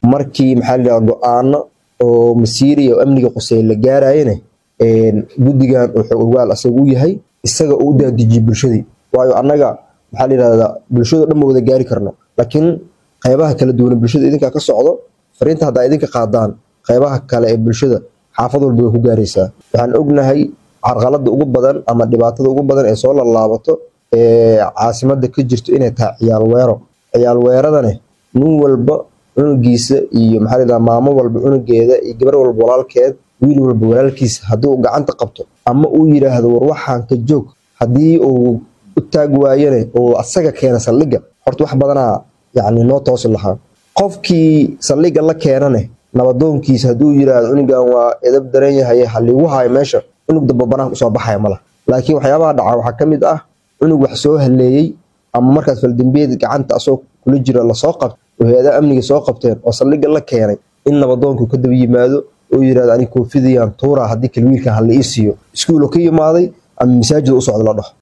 markii maxaa layidhaha go-aano oo masiiriya oo amniga quseey la gaarayana guddigan wuxuu ogaal asaga u yahay isaga uu u daadijiyey bulshadii waayo annaga maxaa layidhahdaa bulshado dhan ma wada gaari karno laakiin qaybaha kala duwan bulshada idinkaa ka socdo fariinta haddaa idinka qaadaan qaybaha kale ee bulshada xaafad walba way ku gaaraysaa waxaan ognahay carqalada ugu badan ama dhibaatada ugu badan ee soo lalaabato ee caasimada ka jirto inay tahay ciyaal weero ciyaal weeradane nin walba cunugiisa iyo maxaa layidhaha maamo walba cunugeeda iyo gabar walba walaalkeed wiil walba walaalkiisa haddii uu gacanta qabto ama uu yidhaahdo war waxaan ka joog haddii uu u taag waayane oo asaga keena saldhigga horta wax badanaa yacni noo toosi lahaa qofkii saldhigga la keenane nabadoonkiisa hadduu yidhaahdo cunugan waa edab daran yahay haligu hayo meesha cunug damba banaanka usoo baxaya mala laakiin waxyaabaha dhaca waxaa ka mid ah cunug wax soo haleeyey ama markaas faldambiyeed gacanta asoo kula jiro lasoo qabto oo hay-adaha amniga soo qabteen oo saldhigga la keenay in nabadoonku ka daba yimaado oo yidhahdo ani koofidayaan tuura haddii kale wiilkan hala ii siiyo iskuulo ka yimaaday ama masaajida u socda la dhaho